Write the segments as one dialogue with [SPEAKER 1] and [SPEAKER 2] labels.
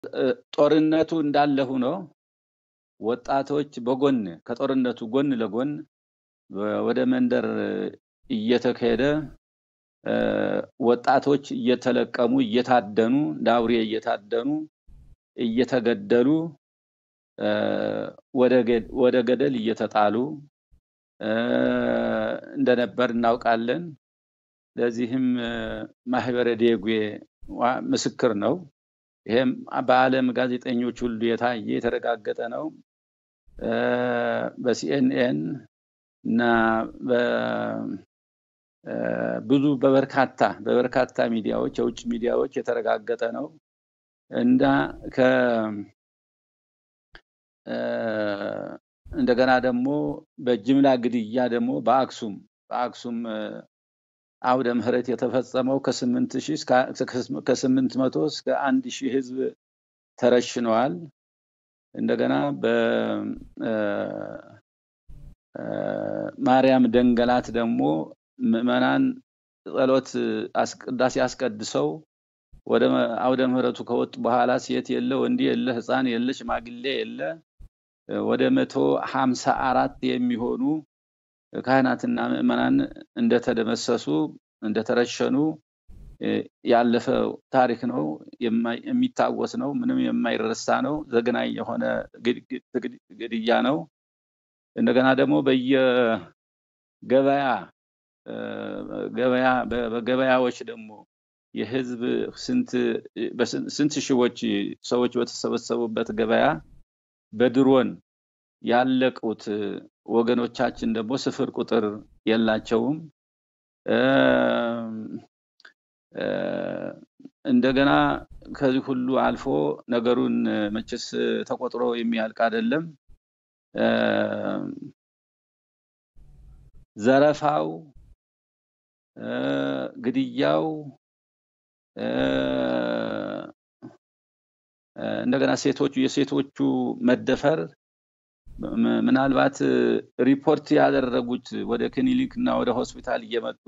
[SPEAKER 1] ጦርነቱ እንዳለ ሆኖ ወጣቶች በጎን ከጦርነቱ ጎን ለጎን ወደ መንደር እየተካሄደ ወጣቶች እየተለቀሙ እየታደኑ እንደ አውሬ እየታደኑ እየተገደሉ ወደ ገደል እየተጣሉ እንደነበር እናውቃለን። ለዚህም ማህበረ ዴጉ ምስክር ነው። ይሄም በዓለም ጋዜጠኞች ሁሉ የታየ የተረጋገጠ ነው። በሲኤንኤን እና ብዙ በበርካታ በበርካታ ሚዲያዎች የውጭ ሚዲያዎች የተረጋገጠ ነው እና ከ እንደገና ደግሞ በጅምላ ግድያ ደግሞ በአክሱም በአክሱም አውደ ምህረት የተፈጸመው ከስምንት ሺህ ከስምንት መቶ እስከ አንድ ሺህ ህዝብ ተረሽነዋል። እንደገና በማርያም ደንገላት ደግሞ ምዕመናን ጸሎት ቅዳሴ አስቀድሰው ወደ አውደ ምህረቱ ከወጡ በኋላ ሴት የለ ወንድ የለ ህፃን የለ ሽማግሌ የለ ወደ መቶ ሀምሳ አራት የሚሆኑ ካህናትና ምዕመናን እንደተደመሰሱ እንደተረሸኑ ያለፈ ታሪክ ነው። የሚታወስ ነው። ምንም የማይረሳ ነው። ዘግናኝ የሆነ ግድያ ነው። እንደገና ደግሞ በየገበያ ገበያ በገበያዎች ደግሞ የህዝብ ስንት ሺዎች ሰዎች በተሰበሰቡበት ገበያ በድሮን ያለቁት ወገኖቻችን ደግሞ ስፍር ቁጥር የላቸውም። እንደገና ከዚህ ሁሉ አልፎ ነገሩን መቼስ ተቆጥሮ የሚያልቅ አይደለም። ዘረፋው፣ ግድያው እንደገና ሴቶቹ የሴቶቹ መደፈር ምናልባት ሪፖርት ያደረጉት ወደ ክሊኒክ እና ወደ ሆስፒታል እየመጡ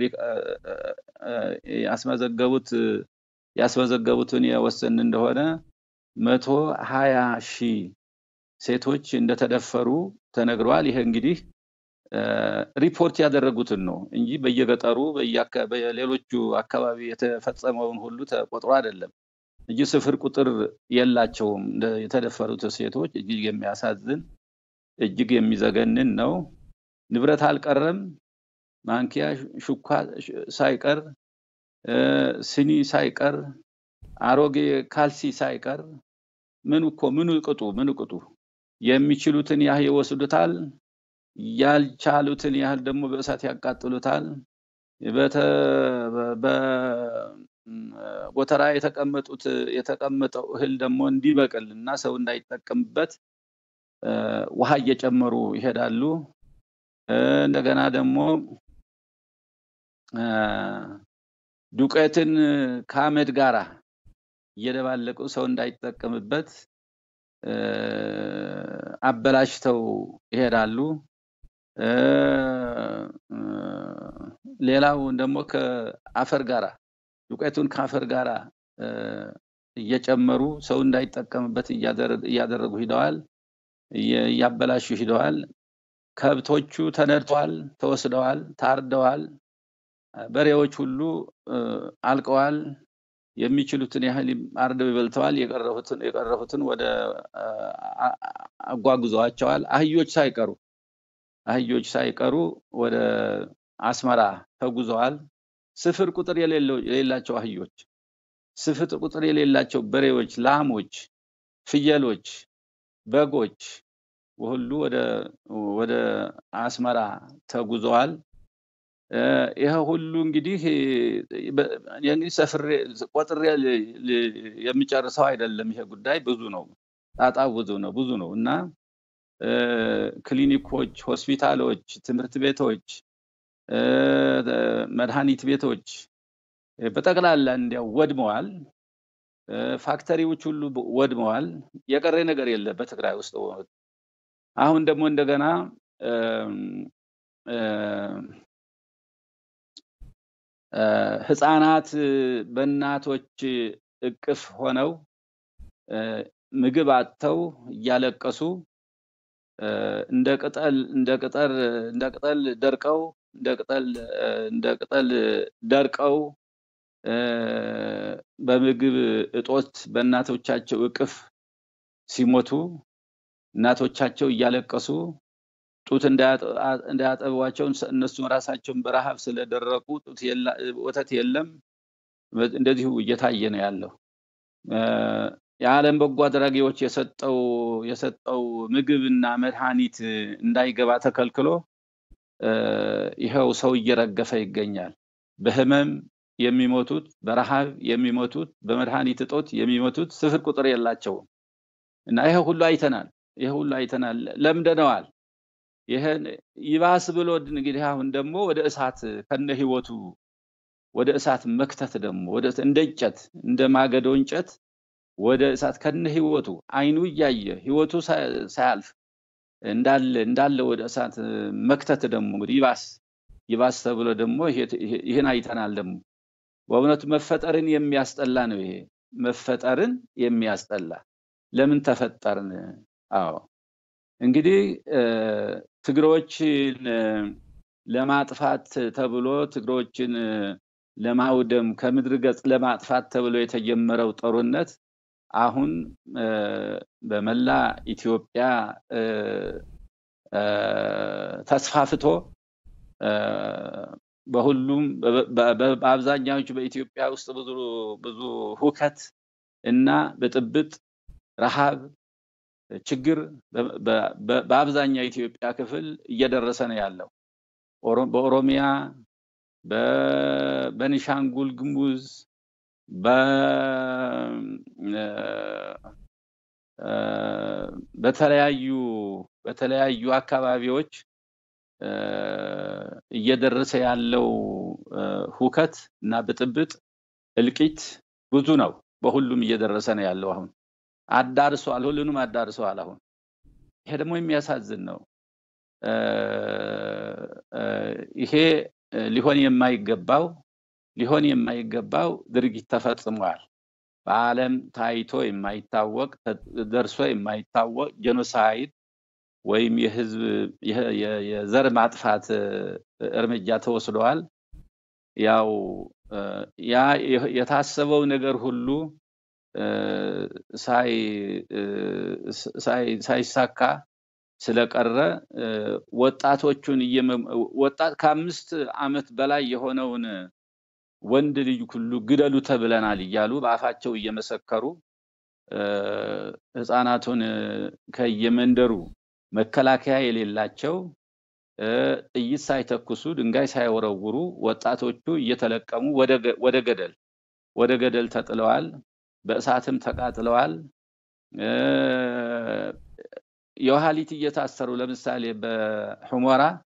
[SPEAKER 1] ያስመዘገቡት ያስመዘገቡትን የወሰን እንደሆነ መቶ ሀያ ሺህ ሴቶች እንደተደፈሩ ተነግረዋል። ይሄ እንግዲህ ሪፖርት ያደረጉትን ነው እንጂ በየገጠሩ በሌሎቹ አካባቢ የተፈጸመውን ሁሉ ተቆጥሮ አይደለም እንጂ ስፍር ቁጥር የላቸውም። የተደፈሩት ሴቶች እጅግ የሚያሳዝን እጅግ የሚዘገንን ነው። ንብረት አልቀረም፣ ማንኪያ ሹኳ ሳይቀር፣ ስኒ ሳይቀር፣ አሮጌ ካልሲ ሳይቀር ምን እኮ ምን ቅጡ ምን ቅጡ የሚችሉትን ያህል ይወስዱታል። ያልቻሉትን ያህል ደግሞ በእሳት ያቃጥሉታል። ጎተራ የተቀመጡት የተቀመጠው እህል ደግሞ እንዲበቅል እና ሰው እንዳይጠቀምበት ውሃ እየጨመሩ ይሄዳሉ። እንደገና ደግሞ ዱቄትን ከአመድ ጋራ እየደባለቁ ሰው እንዳይጠቀምበት አበላሽተው ይሄዳሉ። ሌላው ደግሞ ከአፈር ጋራ ዱቄቱን ከአፈር ጋራ እየጨመሩ ሰው እንዳይጠቀምበት እያደረጉ ሂደዋል፣ እያበላሹ ሂደዋል። ከብቶቹ ተነድተዋል፣ ተወስደዋል፣ ታርደዋል። በሬዎች ሁሉ አልቀዋል። የሚችሉትን ያህል አርደው ይበልተዋል። የቀረፉትን ወደ አጓጉዘዋቸዋል። አህዮች ሳይቀሩ አህዮች ሳይቀሩ ወደ አስመራ ተጉዘዋል። ስፍር ቁጥር የሌላቸው አህዮች፣ ስፍር ቁጥር የሌላቸው በሬዎች፣ ላሞች፣ ፍየሎች፣ በጎች ሁሉ ወደ አስመራ ተጉዘዋል። ይሄ ሁሉ እንግዲህ እንግዲህ ሰፍሬ ቆጥሬ የሚጨርሰው አይደለም። ይሄ ጉዳይ ብዙ ነው፣ ጣጣው ብዙ ነው ብዙ ነው እና ክሊኒኮች፣ ሆስፒታሎች፣ ትምህርት ቤቶች፣ መድኃኒት ቤቶች በጠቅላላ እንዲያው ወድመዋል። ፋክተሪዎች ሁሉ ወድመዋል። የቀረ ነገር የለ በትግራይ ውስጥ። አሁን ደግሞ እንደገና ህፃናት በእናቶች እቅፍ ሆነው ምግብ አጥተው እያለቀሱ እንደ ቅጠል እንደ ቅጠል እንደ ቅጠል ደርቀው እንደ ቅጠል እንደ ቅጠል ደርቀው በምግብ እጦት በእናቶቻቸው እቅፍ ሲሞቱ እናቶቻቸው እያለቀሱ ጡት እንዳያጠቧቸው እነሱም ራሳቸውን በረሃብ ስለደረቁ ጡት ወተት የለም። እንደዚሁ እየታየ ነው ያለው። የዓለም በጎ አድራጊዎች የሰጠው የሰጠው ምግብና መድኃኒት እንዳይገባ ተከልክሎ ይኸው ሰው እየረገፈ ይገኛል። በህመም የሚሞቱት፣ በረሃብ የሚሞቱት፣ በመድኃኒት እጦት የሚሞቱት ስፍር ቁጥር የላቸውም እና ይሄ ሁሉ አይተናል። ይሄ ሁሉ አይተናል፣ ለምደነዋል። ይሄን ይባስ ብሎ እንግዲህ አሁን ደግሞ ወደ እሳት ከነ ህይወቱ ወደ እሳት መክተት ደግሞ ወደ እንደ እንጨት እንደ ማገዶ እንጨት ወደ እሳት ከነ ህይወቱ አይኑ እያየ ህይወቱ ሳያልፍ እንዳለ እንዳለ ወደ እሳት መክተት ደግሞ እንግዲህ ይባስ ይባስ ተብሎ ደግሞ ይህን አይተናል። ደግሞ በእውነቱ መፈጠርን የሚያስጠላ ነው። ይሄ መፈጠርን የሚያስጠላ ለምን ተፈጠርን? አዎ እንግዲህ ትግሮችን ለማጥፋት ተብሎ ትግሮችን ለማውደም ከምድር ገጽ ለማጥፋት ተብሎ የተጀመረው ጦርነት አሁን በመላ ኢትዮጵያ ተስፋፍቶ በሁሉም በአብዛኛዎቹ በኢትዮጵያ ውስጥ ብዙ ብዙ ሁከት እና ብጥብጥ፣ ረሃብ፣ ችግር በአብዛኛው የኢትዮጵያ ክፍል እየደረሰ ነው ያለው። በኦሮሚያ፣ በቤኒሻንጉል ጉሙዝ፣ በተለያዩ በተለያዩ አካባቢዎች እየደረሰ ያለው ሁከት እና ብጥብጥ እልቂት ብዙ ነው። በሁሉም እየደረሰ ነው ያለው። አሁን አዳርሷል፣ ሁሉንም አዳርሰዋል። አሁን ይሄ ደግሞ የሚያሳዝን ነው። ይሄ ሊሆን የማይገባው ሊሆን የማይገባው ድርጊት ተፈጽሟል። በዓለም ታይቶ የማይታወቅ ደርሶ የማይታወቅ ጄኖሳይድ ወይም የህዝብ የዘር ማጥፋት እርምጃ ተወስደዋል። ያው ያ የታሰበው ነገር ሁሉ ሳይሳካ ስለቀረ ወጣቶቹን ወጣት ከአምስት ዓመት በላይ የሆነውን ወንድ ልጅ ሁሉ ግደሉ ተብለናል እያሉ በአፋቸው እየመሰከሩ ህፃናቱን ከየመንደሩ መከላከያ የሌላቸው ጥይት ሳይተኩሱ ድንጋይ ሳይወረውሩ ወጣቶቹ እየተለቀሙ ወደ ገደል ወደ ገደል ተጥለዋል። በእሳትም ተቃጥለዋል። የውሃሊት እየታሰሩ ለምሳሌ በሑመራ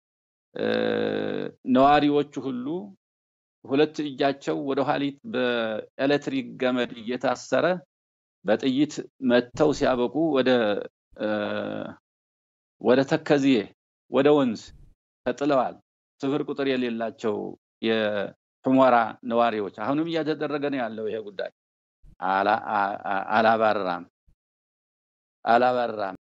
[SPEAKER 1] ነዋሪዎቹ ሁሉ ሁለት እጃቸው ወደ ኋሊት በኤሌክትሪክ ገመድ እየታሰረ በጥይት መተው ሲያበቁ ወደ ወደ ተከዚዬ ወደ ወንዝ ተጥለዋል። ስፍር ቁጥር የሌላቸው የሑመራ ነዋሪዎች አሁንም እያተደረገ ነው ያለው ይሄ ጉዳይ አላባራም አላባራም።